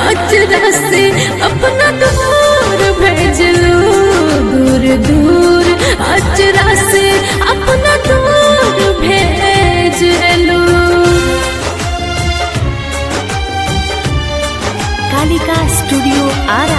अचरा से अपना दूर भेजलू दूर दूर अचरा से अपना दूर भेजलू कालिका स्टूडियो आरा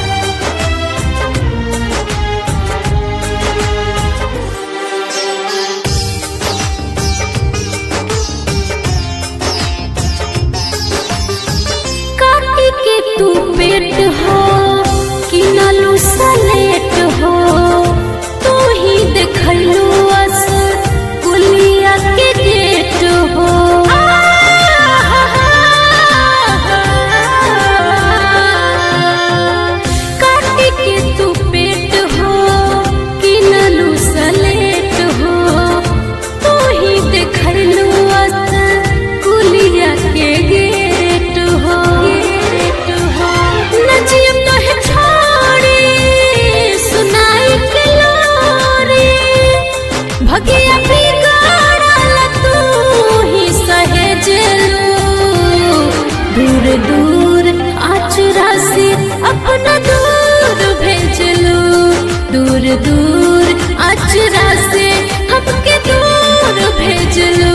काटी के तू पेट हो कि नलू सलेट हो तू ही देखलू अस कुलिया के गेट हो काटी के तू पेट हो कि नलू सलेट हो तू ही देखलू अस कुलिया के गेट हो गेट हो नचियो तो है छोड़ी सुनाई के लोरी भगिया बिगाड़ल तू ही सहेजलू दूर दूर आचरा से अपना दूर भेजलू दूर दूर आचरा से हमके दूर भेजलू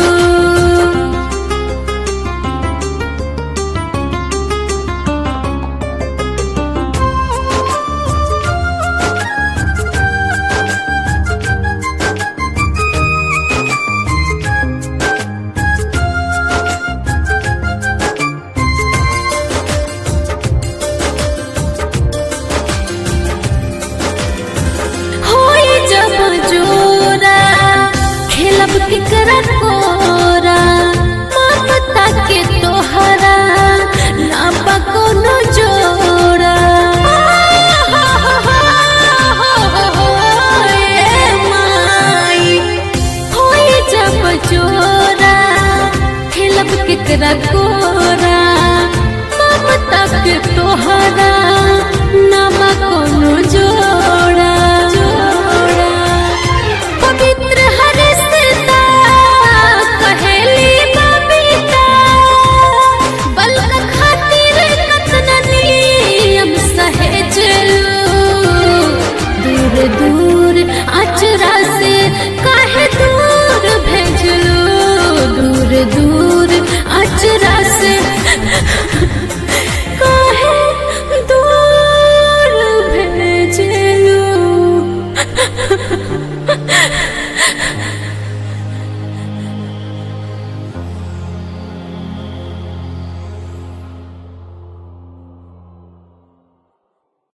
होई जब जोरा खेलब केकरा कोरा ममता के तोहरा लापा कोनो जोड़ा ए माई होई जब जोरा खेलब केकरा कोरा ममता के तोहरा नामा कोनो जोड़ा